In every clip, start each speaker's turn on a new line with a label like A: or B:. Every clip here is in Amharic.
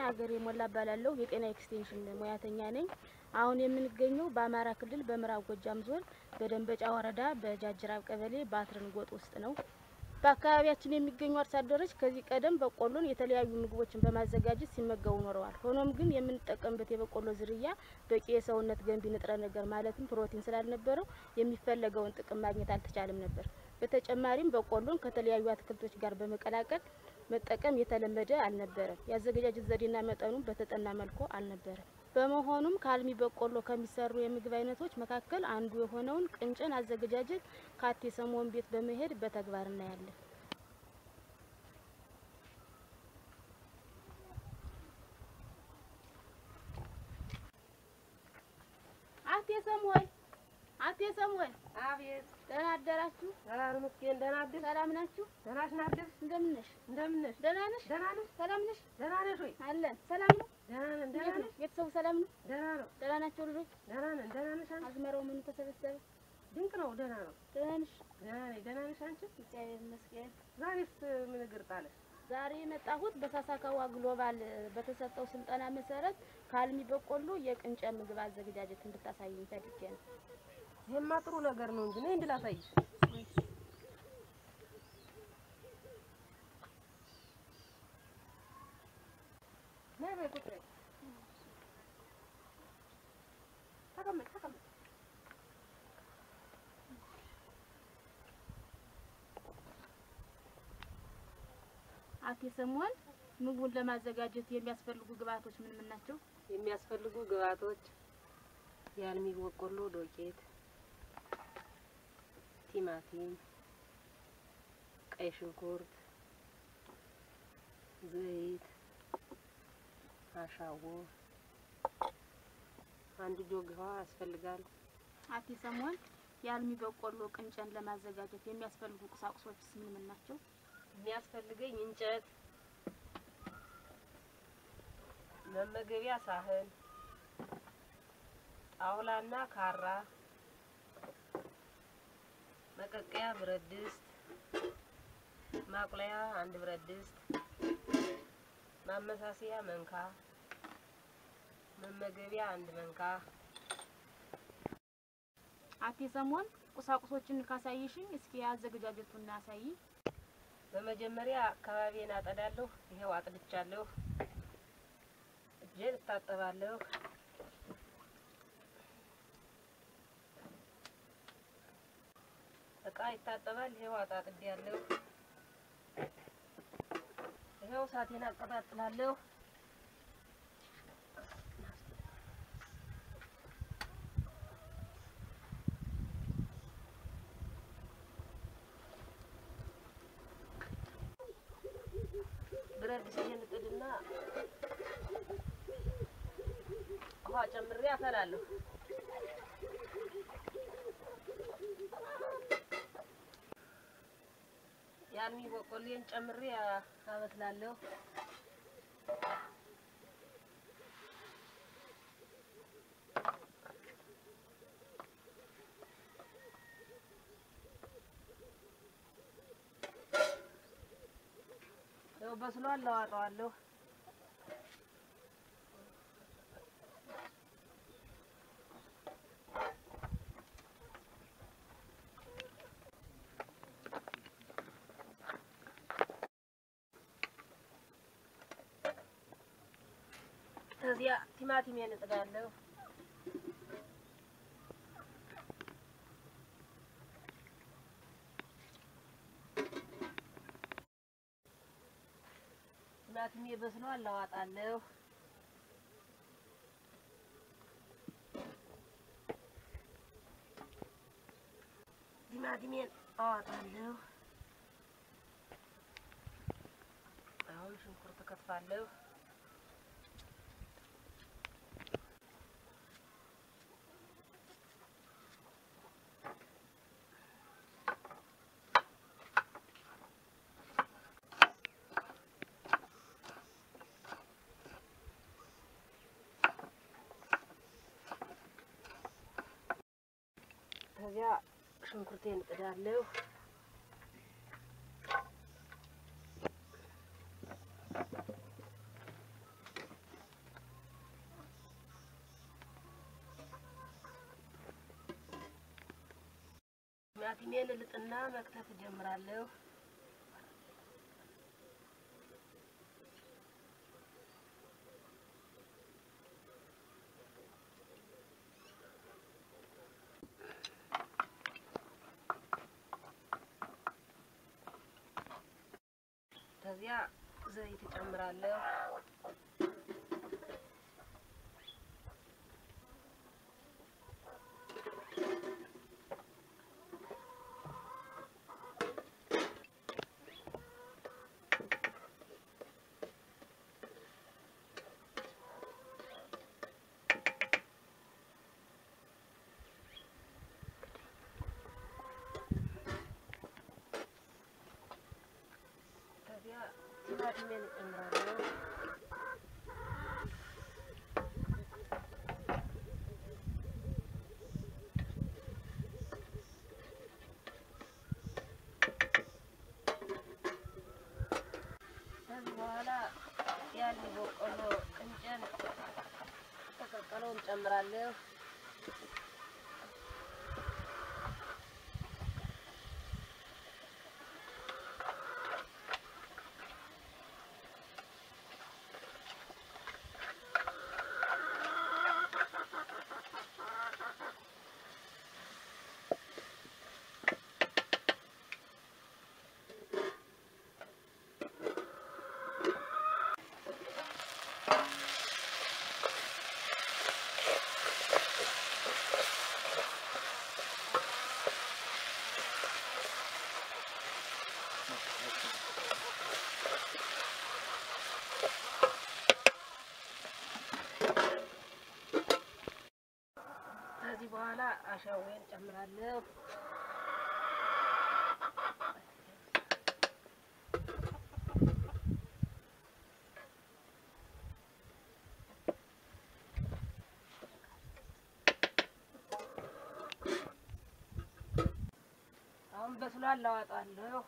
A: ሀገሬ ሞላ እባላለሁ። የጤና ኤክስቴንሽን ሙያተኛ ነኝ። አሁን የምንገኘው በአማራ ክልል በምዕራብ ጎጃም ዞን በደንበጫ ወረዳ በጃጅራብ ቀበሌ በአትረን ጎጥ ውስጥ ነው። በአካባቢያችን የሚገኙ አርሶ አደሮች ከዚህ ቀደም በቆሎን የተለያዩ ምግቦችን በማዘጋጀት ሲመገቡ ኖረዋል። ሆኖም ግን የምንጠቀምበት የበቆሎ ዝርያ በቂ የሰውነት ገንቢ ንጥረ ነገር ማለትም ፕሮቲን ስላልነበረው የሚፈለገውን ጥቅም ማግኘት አልተቻለም ነበር። በተጨማሪም በቆሎን ከተለያዩ አትክልቶች ጋር በመቀላቀል መጠቀም የተለመደ አልነበረም። የአዘገጃጀት ዘዴና መጠኑም በተጠና መልኩ አልነበረም። በመሆኑም ከአልሚ በቆሎ ከሚሰሩ የምግብ አይነቶች መካከል አንዱ የሆነውን ቅንጨን አዘገጃጀት ከአቴ ሰሞን ቤት በመሄድ በተግባር እናያለን። አቴ ሰሞን አቴ ሰሞን
B: አቤት
A: ደህና አደራችሁ?
B: ሰላም መስገን ደህና አደርሽ?
A: ሰላም ናችሁ?
B: ደህና ነሽ ናደርሽ?
A: እንደምን ነሽ?
B: እንደምን ነሽ?
A: ደህና ነሽ?
B: ደህና ነሽ?
A: ሰላም ነሽ?
B: ደህና ነሽ ወይ?
A: አለን። ሰላም ነው?
B: ደህና ነን።
A: እንዴት
B: ደህና
A: ነው?
B: ነሽ?
A: ቤተሰቡ ሰላም ነው?
B: ደህና ነው።
A: ደህና ናቸው ልጆች?
B: ደህና ነን። ደህና ነሽ አንቺ?
A: አዝመራው ምኑ ተሰበሰበ?
B: ድንቅ ነው። ደህና ነው።
A: ደህና ነሽ?
B: ደህና ነኝ። ደህና ነሽ አንቺ?
A: እግዚአብሔር ይመስገን።
B: ዛሬስ ምን እግር ጣለሽ?
A: ዛሬ የመጣሁት በሳሳካዋ ግሎባል በተሰጠው ስልጠና መሰረት ከአልሚ በቆሎ የቅንጨ ምግብ አዘገጃጀት እንድታሳይኝ ፈልጌ ነው።
B: ይሄማ ጥሩ ነገር ነው እንጂ ነይ እንድላሳይሽ። ነይ በይ ቁጭ በይ። ተቀመጭ ተቀመጭ።
A: አቴ ሰሞን ምግቡን ለማዘጋጀት የሚያስፈልጉ ግብአቶች ምን ምን ናቸው?
B: የሚያስፈልጉ ግብአቶች የአልሚ በቆሎ ዶቄት፣ ቲማቲም፣ ቀይ ሽንኩርት፣ ዘይት፣ አሻቦ፣ አንድ ጆግ ውሃ ያስፈልጋል።
A: አቴ ሰሞን የአልሚ በቆሎ ቅንጨን ለማዘጋጀት የሚያስፈልጉ ቁሳቁሶችስ ምን ምን ናቸው?
B: የሚያስፈልገኝ እንጨት፣ መመገቢያ ሳህን፣ ጣውላና ካራ፣ መቀቀያ ብረት ድስት፣ ማቁለያ አንድ ብረት ድስት፣ ማመሳሰያ መንካ፣ መመገቢያ አንድ መንካ።
A: አቴ ሰሞን ቁሳቁሶችን ካሳይሽኝ እስኪ አዘገጃጀቱን አሳይ።
B: በመጀመሪያ አካባቢን አጠዳለሁ። ይሄው አጥድቻለሁ። እጄን እታጠባለሁ። እቃ ይታጠባል። ይሄው አጣጥቤያለሁ። ይሄው እሳቴን አቀጣጥላለሁ። ብረት ድስቴን እጥድና ውሃ ጨምሬ አፈላለሁ። የአልሚ በቆሎን ጨምሬ አ- አበስላለሁ። ያው በስሏል፣ አዋጣዋለሁ። ከዚያ ቲማቲሜን እጥዳለሁ። ቲማቲሜ በስሏል፣ አዋጣለሁ። ቲማቲሜን አዋጣለሁ። አሁን ሽንኩርት እከትፋለሁ። ከዚያ ሽንኩርቴን እጥዳለሁ። ቲማቲሜን ልጥና መክተፍ እጀምራለሁ። ከዚያ ዘይት እጨምራለሁ። ከዚያ ቲማቲሜን እጨምራለሁ። ከዚህ በኋላ ያን በቆሎ ቅንጨን ተቀቀለውን እጨምራለሁ። ከዚህ በኋላ አሻዌን ጨምራለሁ። አሁን በስሏል፣ አወጣለሁ።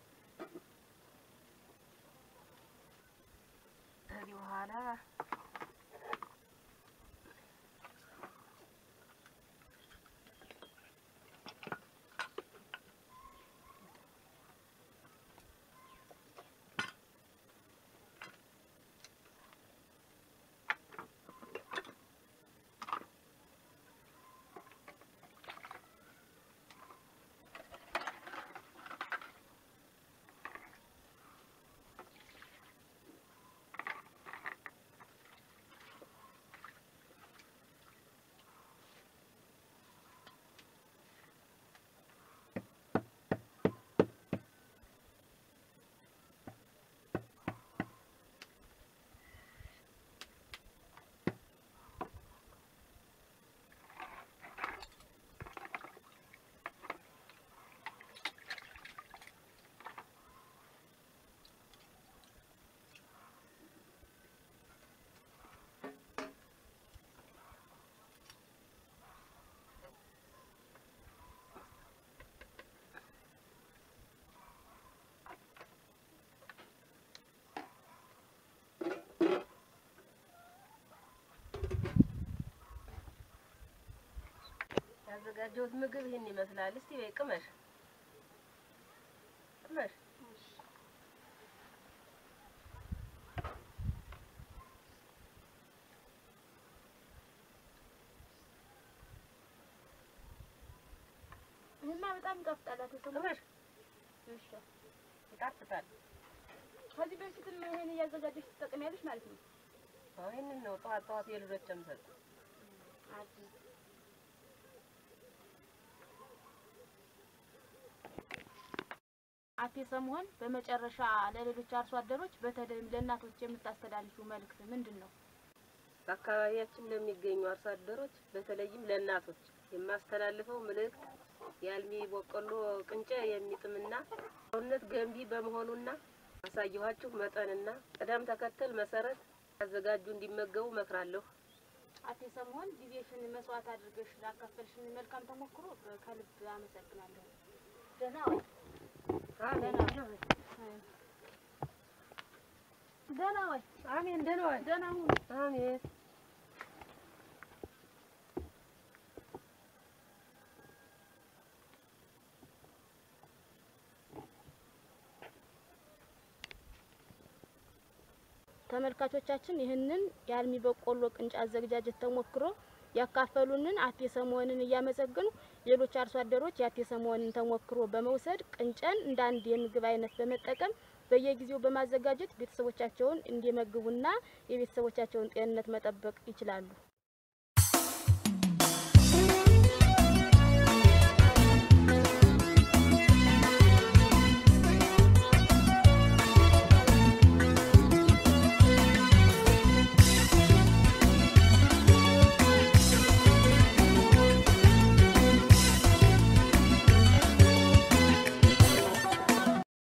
B: ከዚህ በኋላ ያዘጋጀሁት ምግብ ይህን ይመስላል። እስቲ በይ ቅመሽ ቅመሽ።
A: ይህማ በጣም ይጣፍጣል። አቶ ሰሙ
B: ቅመሽ
A: እሺ።
B: ይጣፍጣል።
A: ከዚህ በፊትም ይሄን እያዘጋጀሽ ትጠቀሚያለሽ ማለት ነው?
B: አዎ ይህንን ነው ጠዋት ጠዋት የልጆች የምሰጥ።
A: አዲስ አቶ ሰሙሆን በመጨረሻ ለሌሎች አርሶ አደሮች በተለይም ለእናቶች የምታስተላልፉ መልእክት ምንድን ነው?
B: በአካባቢያችን ለሚገኙ አርሶ አደሮች በተለይም ለእናቶች የማስተላልፈው መልእክት የአልሚ በቆሎ ቅንጨ የሚጥምና ሰውነት ገንቢ በመሆኑና አሳየኋችሁ መጠንና ቅደም ተከተል መሰረት ያዘጋጁ እንዲመገቡ እመክራለሁ።
A: አቶ ሰሙሆን ጊዜሽን መስዋዕት አድርገሽ ላካፈልሽን መልካም ተሞክሮ ከልብ አመሰግናለሁ። ደህና ወይ?
B: አሜን
A: ደህና ወይ?
B: አሜን። ደህና ዋል።
A: ደህና ሁኑ።
B: አሜን።
A: ተመልካቾቻችን ይህንን የአልሚ በቆሎ ቅንጫ አዘገጃጀት ተሞክሮ ያካፈሉንን አቴ ሰሞንን እያመሰግኑ ሌሎች አርሶ አደሮች የአቴ ሰሞንን ተሞክሮ በመውሰድ ቅንጨን እንደ አንድ የምግብ አይነት በመጠቀም በየጊዜው በማዘጋጀት ቤተሰቦቻቸውን እንዲመግቡና የቤተሰቦቻቸውን ጤንነት መጠበቅ ይችላሉ።